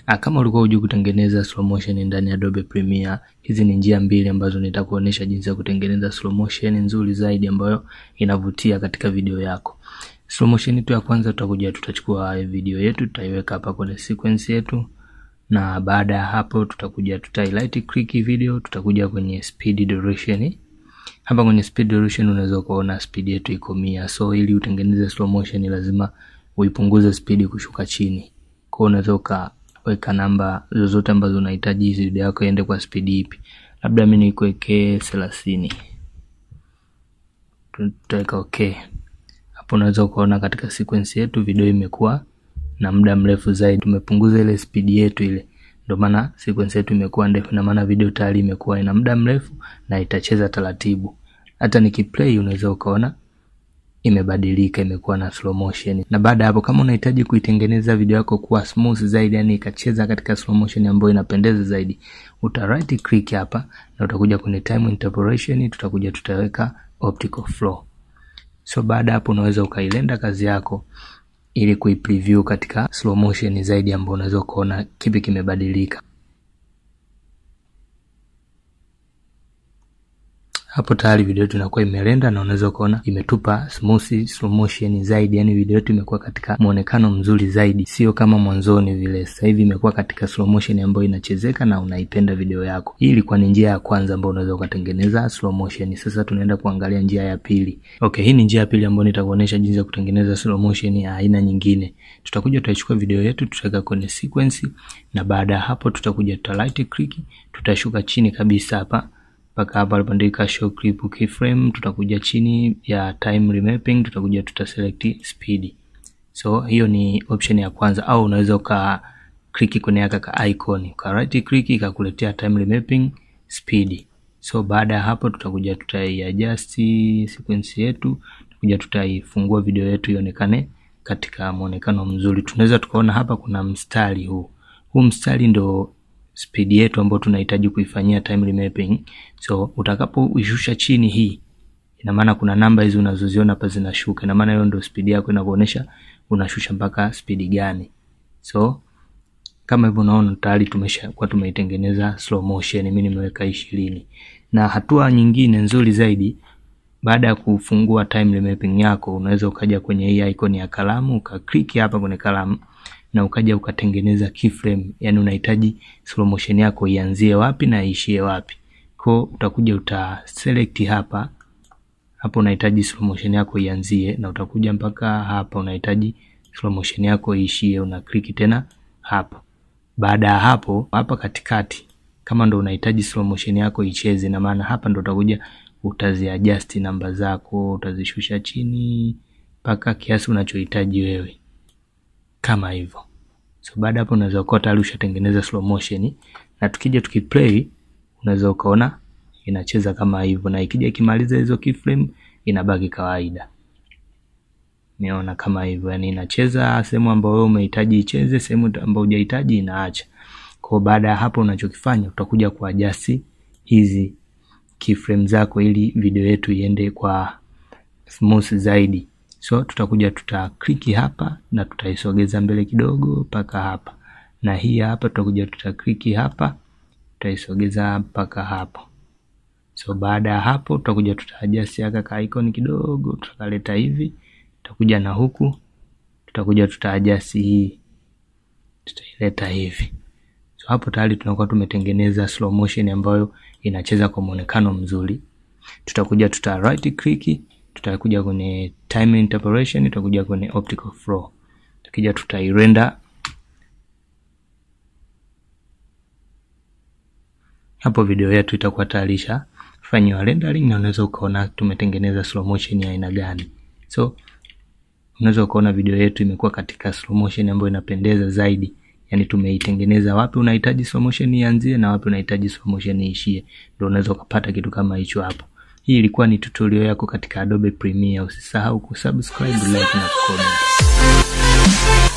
Ah, kama ulikuwa hujui kutengeneza slow motion ndani ya Adobe Premiere, hizi ni njia mbili ambazo nitakuonesha jinsi ya kutengeneza slow motion nzuri zaidi ambayo inavutia katika video yako. Slow motion yetu ya kwanza tutakuja tutachukua video yetu tutaiweka hapa kwenye sequence yetu na baada ya hapo tutakuja tutai right click video, tutakuja kwenye speed duration. Hapa kwenye speed duration unaweza kuona speed yetu iko mia, so ili utengeneze slow motion lazima uipunguze speed kushuka chini. Kwa unaweza ukaweka namba zozote ambazo unahitaji hizi video yako iende kwa speed ipi. Labda mimi nikuwekee 30. Tutaweka okay. Hapo unaweza ukaona katika sequence yetu video imekuwa na muda mrefu zaidi. Tumepunguza ile speed yetu ile, ndio maana sequence yetu imekuwa ndefu, na maana video tayari imekuwa ina muda mrefu na itacheza taratibu. Hata nikiplay unaweza ukaona imebadilika, imekuwa na slow motion. Na baada ya hapo, kama unahitaji kuitengeneza video yako kuwa smooth zaidi, yani ikacheza katika slow motion ambayo inapendeza zaidi, uta right click hapa na utakuja kwenye time interpolation, tutakuja tutaweka optical flow. So baada hapo unaweza ukailenda kazi yako ili kuipreview katika slow motion zaidi ambayo unaweza kuona kipi kimebadilika. Hapo tayari video yetu inakuwa imerenda na unaweza kuona imetupa smooth slow motion zaidi, yani video yetu imekuwa katika muonekano mzuri zaidi, sio kama mwanzoni vile. Sasa hivi imekuwa katika slow motion ambayo inachezeka na unaipenda video yako. Hii ilikuwa ni njia ya kwanza ambayo unaweza ukatengeneza slow motion. Sasa tunaenda kuangalia njia ya pili. Okay, hii ni njia ya pili ambayo nitakuonesha jinsi ya kutengeneza slow motion ya aina nyingine. Tutakuja tutachukua video yetu tutaweka kwenye sequence, na baada ya hapo tutakuja tuta right click, tutashuka chini kabisa hapa mpaka hapa alipoandika show clip keyframe, tutakuja chini ya time remapping, tutakuja tuta select speed. So hiyo ni option ya kwanza, au unaweza uka click kwenye aka ka icon uka right click ikakuletea time remapping speed. So baada ya hapo tutakuja tutaiadjust sequence yetu, tutakuja tutaifungua video yetu ionekane katika muonekano mzuri. Tunaweza tukaona hapa kuna mstari huu, huu mstari ndo speed yetu ambayo tunahitaji kuifanyia time remapping. So utakapoishusha chini hii, ina maana kuna namba hizi unazoziona hapa zinashuka, ina maana hiyo ndio speed yako inakuonesha unashusha mpaka speed gani. So kama hivyo unaona tayari tumeshakuwa tumeitengeneza slow motion, mimi nimeweka ishirini. Na hatua nyingine nzuri zaidi, baada ya kufungua time remapping yako, unaweza ukaja kwenye hii icon ya kalamu ukaklik hapa kwenye kalamu na ukaja ukatengeneza keyframe, yani unahitaji slow motion yako ianzie wapi na iishie wapi. Kwa utakuja uta select hapa hapo, unahitaji slow motion yako ianzie, na utakuja mpaka hapa unahitaji slow motion yako iishie, una click tena hapa. Baada ya hapo, hapa katikati kama ndo unahitaji slow motion yako icheze, na maana hapa ndo utakuja utaziadjust namba zako, utazishusha chini mpaka kiasi unachohitaji wewe kama hivyo. So baada hapo unaweza ukawa tayari ushatengeneza slow motion, na tukija tukiplay unaweza ukaona inacheza kama hivyo, na ikija ikimaliza hizo keyframe inabaki kawaida. Niona kama hivyo, yani inacheza sehemu ambayo wewe umehitaji icheze, sehemu ambayo hujahitaji inaacha. Kwa baada ya hapo unachokifanya utakuja kuadjust hizi keyframe zako ili video yetu iende kwa smooth zaidi. So tutakuja tuta click hapa na tutaisogeza mbele kidogo mpaka hapa, na hii hapa tutakuja tuta click hapa tutaisogeza mpaka hapo. So baada ya hapo tutakuja tuta adjust aka ka icon kidogo, tutakaleta hivi, tutakuja na huku tutakuja tuta adjust hii, tutaileta hivi. So hapo tayari tunakuwa tumetengeneza slow motion ambayo inacheza kwa muonekano mzuri. Tutakuja tuta right click tutakuja kwenye time interpolation, tutakuja kwenye optical flow, tukija tutairenda hapo, video yetu itakuwa tayari fanyiwa rendering, na unaweza ukaona tumetengeneza slow motion ya aina gani. So unaweza ukaona video yetu imekuwa katika slow motion ambayo inapendeza zaidi, yani tumeitengeneza wapi unahitaji slow motion ianzie na wapi unahitaji slow motion iishie, ndio unaweza ukapata kitu kama hicho hapo. Hii ilikuwa ni tutorial yako katika Adobe Premiere. Usisahau kusubscribe, like na comment.